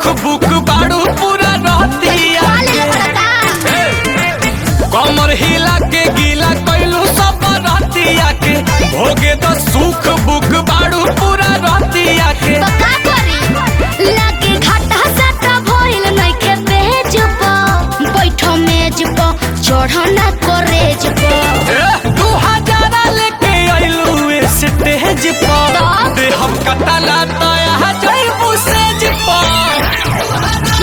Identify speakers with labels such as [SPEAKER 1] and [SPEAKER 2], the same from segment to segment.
[SPEAKER 1] सुख बुक बाड़ू पूरा रहतिया
[SPEAKER 2] काले पड़ता
[SPEAKER 1] कमर हिला के गीला कैलू सब रहतिया के भोगे तो सुख बुक बाड़ू पूरा रहतिया के
[SPEAKER 2] तो का करी लागे घाटा साटा भइल नइखे पेज प बैठो मेज प चढ़ो ना करेज प
[SPEAKER 1] ए, दू हजारा लेके अइलू स्टेज पर
[SPEAKER 2] तो?
[SPEAKER 1] दे हम कतला तया जइबू सेज पर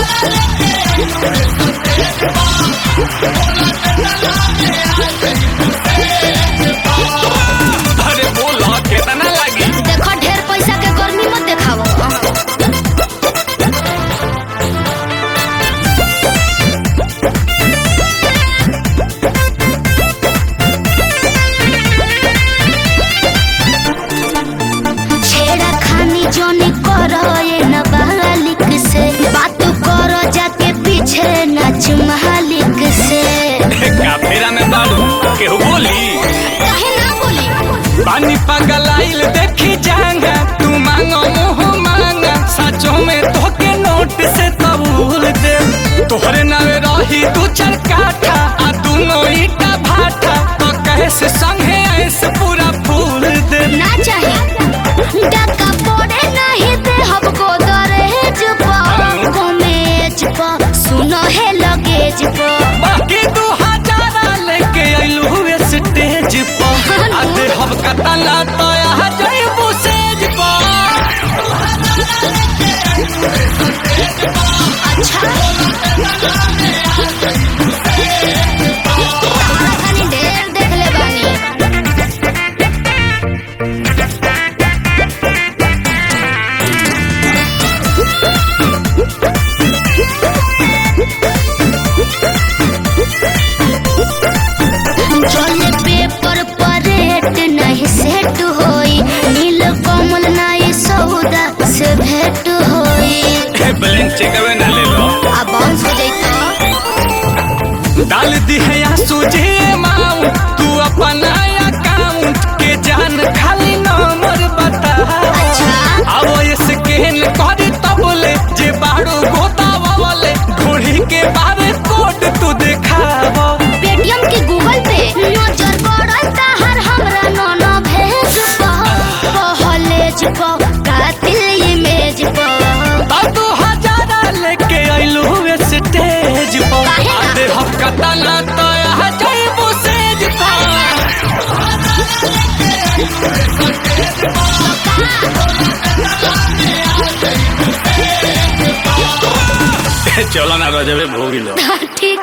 [SPEAKER 1] अरे बोला केतना लागी
[SPEAKER 2] देखो ढेर पैसा के गर्मी मत देखावो छेड़ा खानी जोनी करो ये न बालिक से बात करो जाके पीछे नाच मालिक से
[SPEAKER 1] काफेरा में बालू केहू बोली
[SPEAKER 2] काहे ना बोली
[SPEAKER 1] पानी पगलाइल देखी जांगा तू मांगो मुँह मांगा सचो में तोके नोट से कबूल दे तोहरे नावे रही दू चार काठा आ दूनो ईटा भाटा तो कैसे संगे ऐसे पूरा फूल दे
[SPEAKER 2] ना चाहे डका पड़े नहीं दे हमको दरहेज पर कमेज पर सुनो है लगेज पर
[SPEAKER 1] बाकी दू हजारा लेके अइलू हुए स्टेज पर आ दे हम कतला तो यहाँ जइबू सेज पर
[SPEAKER 2] अच्छा कहानी ढेर देख ले बानी चले पेपर पर रेट नहीं सेट होई नील कमल नहीं सौदा से भेंट होई
[SPEAKER 1] ब्लैंक चेक ना ले लो
[SPEAKER 2] अब बाउंस हो जाई तो
[SPEAKER 1] डाल दी है या सूझे माऊ तू अपना अकाउंट के जान खाली नंबर बता
[SPEAKER 2] अच्छा।
[SPEAKER 1] अब स्कैन कर तबले जे बाड़ू गोतावा वाले घोड़ी के बारे कोड तू दिखाव
[SPEAKER 2] पेटीएम के गूगल पे नजर पड़ता हर हमरा नोनो भेज पहलेज प कातिल इमेज प
[SPEAKER 1] अब दू हजारा लेके अइलू स्टेज पर
[SPEAKER 2] काहे ना?
[SPEAKER 1] आधे हम कतला तो यहाँ जइबू सेज पर चलो ना रजबे भोगिलो
[SPEAKER 2] ठीक